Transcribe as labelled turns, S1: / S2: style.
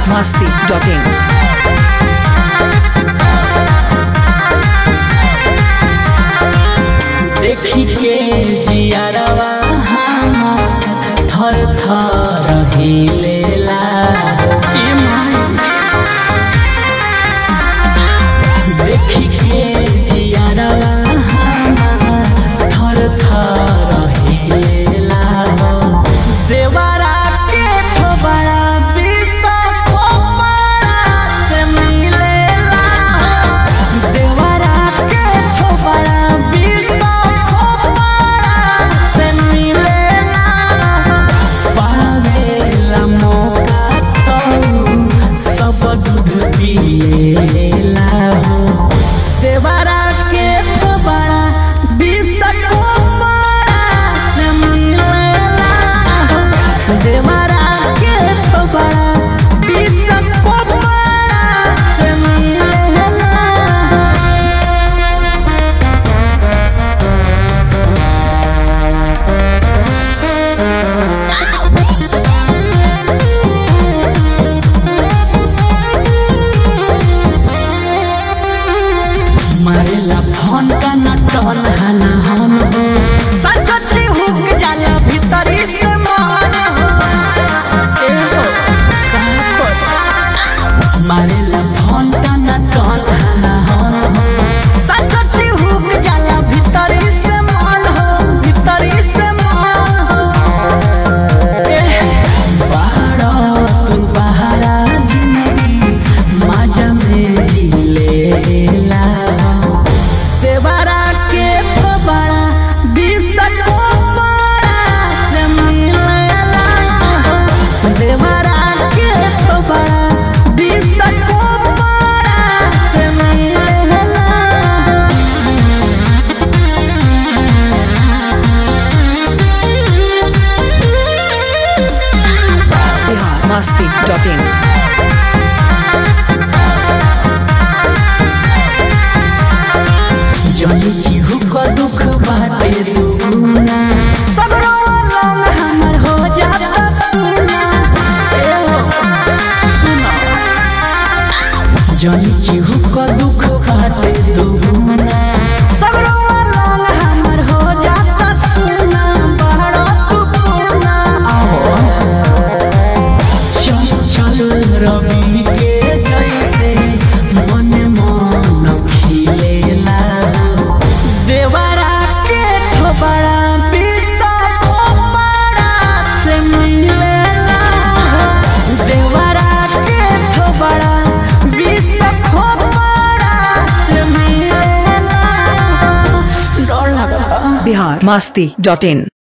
S1: masti.in.
S2: देखी के जियारवा थर थर हिलेला ए माई। देखी के जियारवा थर थर हिलेला देवरा के थोबड़ा बिसा खोपड़ा से मिलेला देवरा के थोबड़ा बिसा खोपड़ा से मिलेला पावेला मौका तो सब दूध पिएला हो देवरा के थोबड़ा बिसा खोपड़ा से मिलेला देवरा के थोबड़ा बिसा खोपड़ा से मिलेला मारेला फोन का नटन हना हम हो सचची हुक जाला भीतरी से मान हो ए हो कहाँ पर मारेला फोन का नटन हना हम हो सचची हुक जाला भीतरी से मान हो भीतरी से मान हो ए बाहर तू बाहरा जिंदगी मजा में जिलेला देवरा के थोबड़ा बिसको बड़ा से मिलेला देवरा के थोबड़ा बिसको बड़ा से मिलेला
S1: Bihar masti.in.
S2: जनी जीहू को दुख बाटे दुगुना सगरो लंग हमर हो जाता सुना ए हो सुना जनी जीहू को दुख बाटे दुगुना सगरो लंग हमर हो जाता सुना बहरा तू पूना आओ चल चल रवि के जैसे मन मन खिलेला देवरा के थोबड़ा बिस्ता खोपड़ा से मिलेला देवरा के थोबड़ा बिस्ता खोपड़ा से मिलेला डर लगता
S1: Bihar masti.in.